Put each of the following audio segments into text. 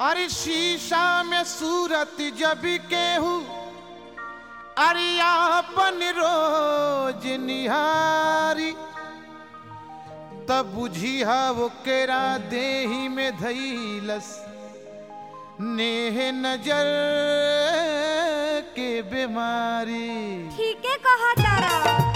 अरे शीशा में सूरत जब केहू अरे आपन रोज निहारी तब बुझी वो केरा देही में धैलस नेह नजर के बीमारी ठीक है कहा तारा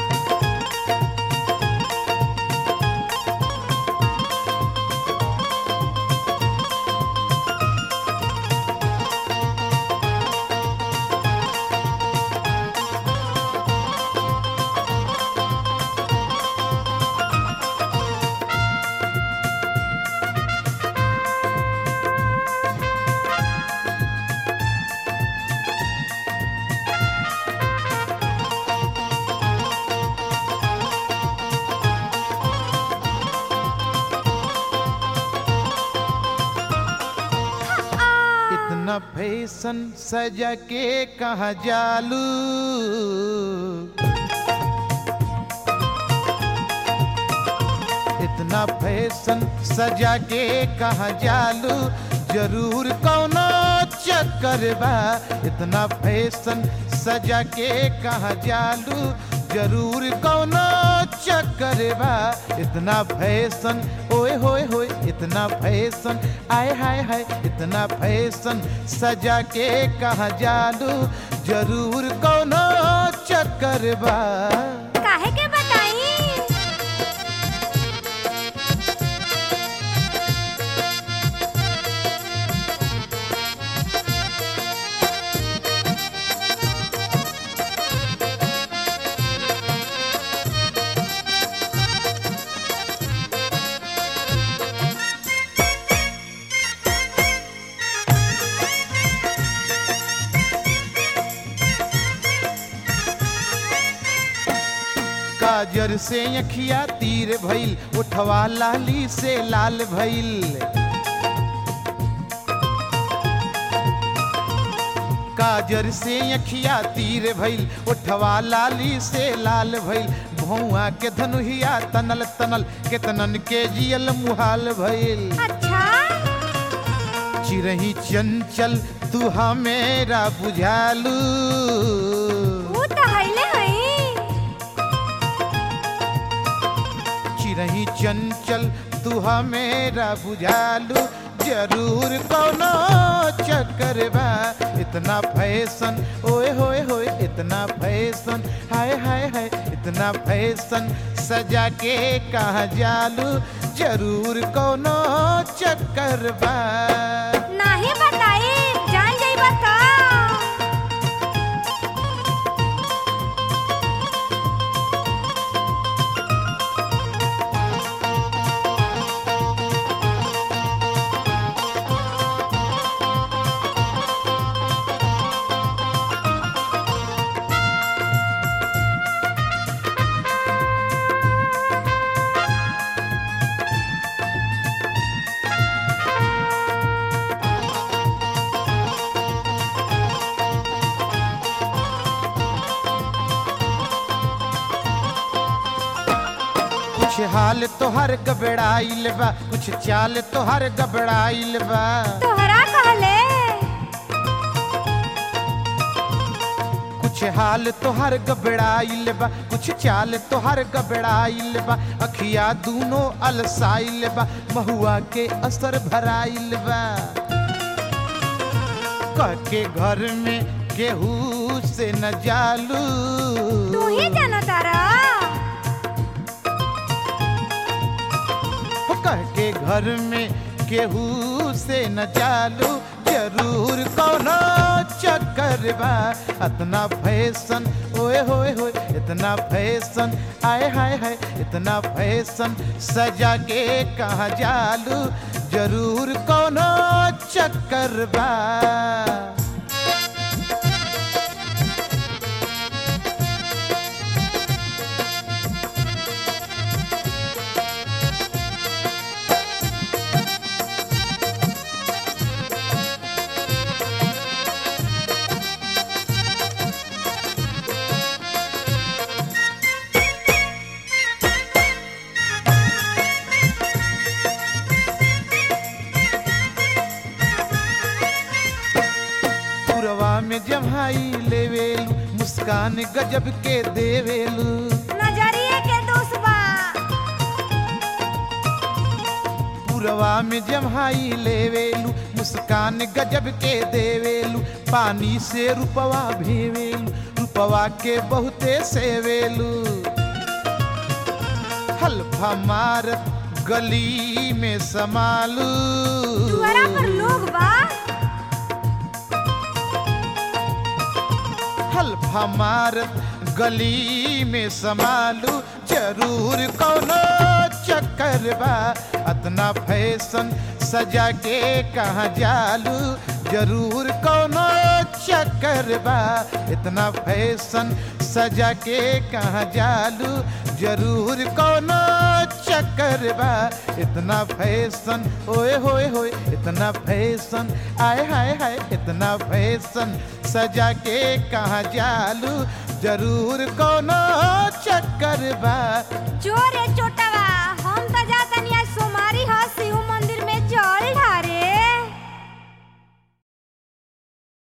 इतना फैशन सजा के कहा जालू इतना फैशन सजा के कहा जालू जरूर कौनो चक्कर बा इतना फैशन सजा के कहा जालू जरूर कौनो चक्कर बा इतना फैशन ओए होए होए इतना फैशन आय हाय हाय इतना फैशन सजा के कहा जालू जरूर कौनो चक्कर बा काहे के बताई काजर से अखिया तीर भइल उठवा लाली से लाल भइल काजर से अखिया तीर भइल उठवा लाली से लाल भइल भौआ के धनुहिया तनल तनल केतनन के जियल मुहाल भइल अच्छा चिरही चंचल तू हमेरा बुझालू वो तो हइले हई चिरही चंचल तू हमेरा बुझालू जरूर कौनो चक्कर बा इतना फैशन ओए होए होए इतना फैशन हाय हाय हाय इतना फैशन सजा के कहा जालू जरूर कौनो चक्कर बा नाही बताई जान जाइबा का कुछ हाल तोहर गबड़ाइल बा कुछ चाल तोहर गबड़ाइल बा तोहरा कहले कुछ हाल तोहर गबड़ाइल बा कुछ चाल तोहर गबड़ाइल बा अखिया दूनो अलसाइल बा महुआ के असर भराइल बा कह के घर में केहू से न जालू तू ही जाना तारा कह के घर में केहू से न चालू जरूर कौनो चक्कर बा इतना फैशन ओए होए होए इतना फैशन आय हाय हाय इतना फैशन सजा के कहा जालू जरूर कौनो चक्कर बा मुस्कान गजब के देवेलू नजरिए के दोष बा पुरवा में जम्हाई लेवेलू मुस्कान गजब के देवेलू पानी से रुपवा भेवेलू रुपवा के बहुते सेवेलू हल्फा मारत गली में समालू दुआरा पर लोग बा हल्फा मारत गली में समालू जरूर कौनो चक्कर बा अतना फैशन सजा के कहाँ जालू जरूर कौनो चक्कर बा इतना फैशन सजा के कहाँ जालू जरूर कौनो चक्कर बा इतना फैशन ओए होए होए इतना फैशन आय हाय हाय इतना फैशन सजा के कहाँ जालू जरूर कौनो चक्कर बा जोरे चोटवा